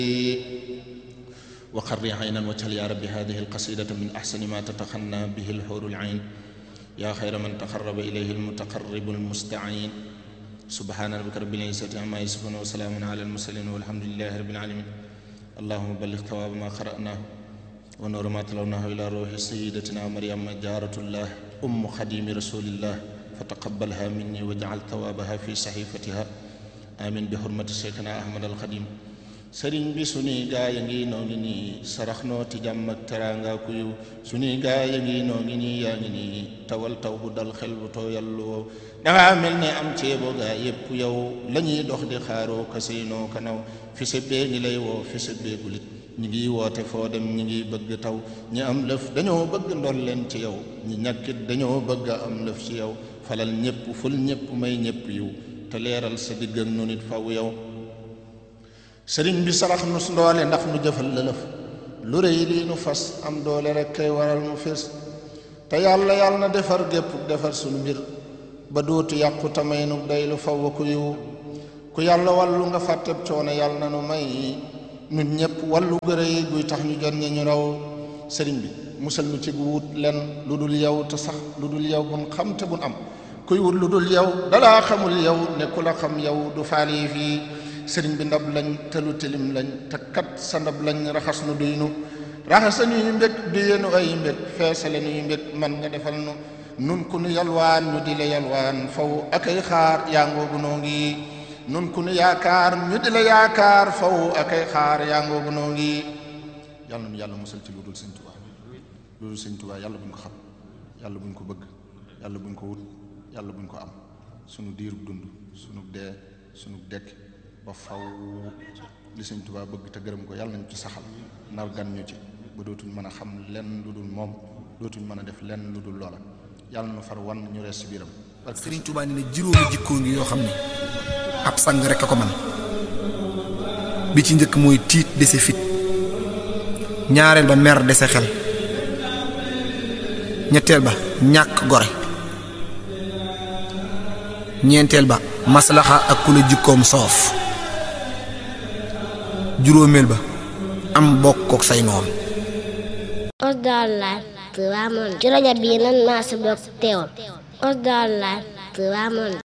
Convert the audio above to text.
وقر عينا واجعل يا رب هذه القصيدة من أحسن ما تتخنى به الحور العين يا خير من تقرب إليه المتقرب المستعين سبحان ربك رب العزة عما يصفون وسلام على المرسلين والحمد لله رب العالمين اللهم بلغ ثواب ما قرأناه ونور ما تلوناه إلى روح سيدتنا مريم جارة الله أم خديم رسول الله فتقبلها مني واجعل ثوابها في صحيفتها آمين بحرمة شيخنا أحمد الخديم sëriñ bi suñuy gaay a ngi noo ngi nii sarax noo ti jàmm ak teraanga ku yiw suñuy gaay a ngi noo ngi nii yaa ngi nii tawal taw bu dal xel bu tooyallu wow dangaa mel ne am ceebo gaa yépp yow la ñuy dox di xaaroo kasinoo kanaw fi sa bee ngi lay woo fi sa beegulit ñi ngi woote foo dem ñi ngi bëgg taw ñi am lëf dañoo bëgg ndol leen ci yow ñi ñàkkit dañoo bëgg am lëf ci yow falal ñépp ful ñépp may ñépp yiw te leeral sa digg ak nu nit faw yow sëriñ bi sarax nu ndoole ndax nu jëfal lëlëf lu rëy lii nu fas am doole rek kay waral mu fés te yàlla yàlla na defar gépp defar sunu mbir ba dootu yàqu tamay nu day lu faw ku yiw ku yàlla wàllu nga fàtteb coono yàlla na nu may nun ñépp wàllu gërë yi guy tax ñu jot ñi ñu raw sëriñ bi musal nu ci wut len lu dul yow te sax lu dul yow bun xam te bun am kuy wut lu dul yow dalaa xamul yow ne ku la xam yow du faali fii sëriñ bi ndab lañ te lu tilim lañ te kat sa ndab lañ raxas nu duy nu raxasa nuy mbég duyenu ay mbég feesale nuy mbég man nga defal nu nun ku nu yalwaan ñu di la yalwaan faw akay xaar yaa ngoogu noo ngi nun ku nu yaakaar ñu di la yaakaar faw akay xaar yaa ngoogu noo ngi yàlla nu yàlla musal ci lu dul sëñ Tuubaa lu dul sëñ Tuubaa yàlla buñ ko xam yàlla buñ ko bëgg yàlla buñ ko wut yàlla buñ ko am sunu diirub dund sunu dee sunu dekk ba faw li sëñ Tuubaa bëgg te gërëm ko yàlla nañu ci saxal nar gan ñu ci ba dootuñ mën a xam lenn lu dul moom dootuñ mën a def lenn lu dul loola yàlla na far wan ñu rees ci biiram Sëriñ Tuubaa ni ne juróomi jikkoo ngi yoo xam ne ab sang rek a ko man bi ci njëkk mooy tiit dese fit ñaareel ba mer dese xel ñetteel ba ñàkk gore ñeenteel ba maslaxa ak ku la jikkoom soof juróomeel ba am bokk ak say noon Osdar Live Touba Monde ci rajo bii nan maa si bokk teewul Osdar Live Touba Monde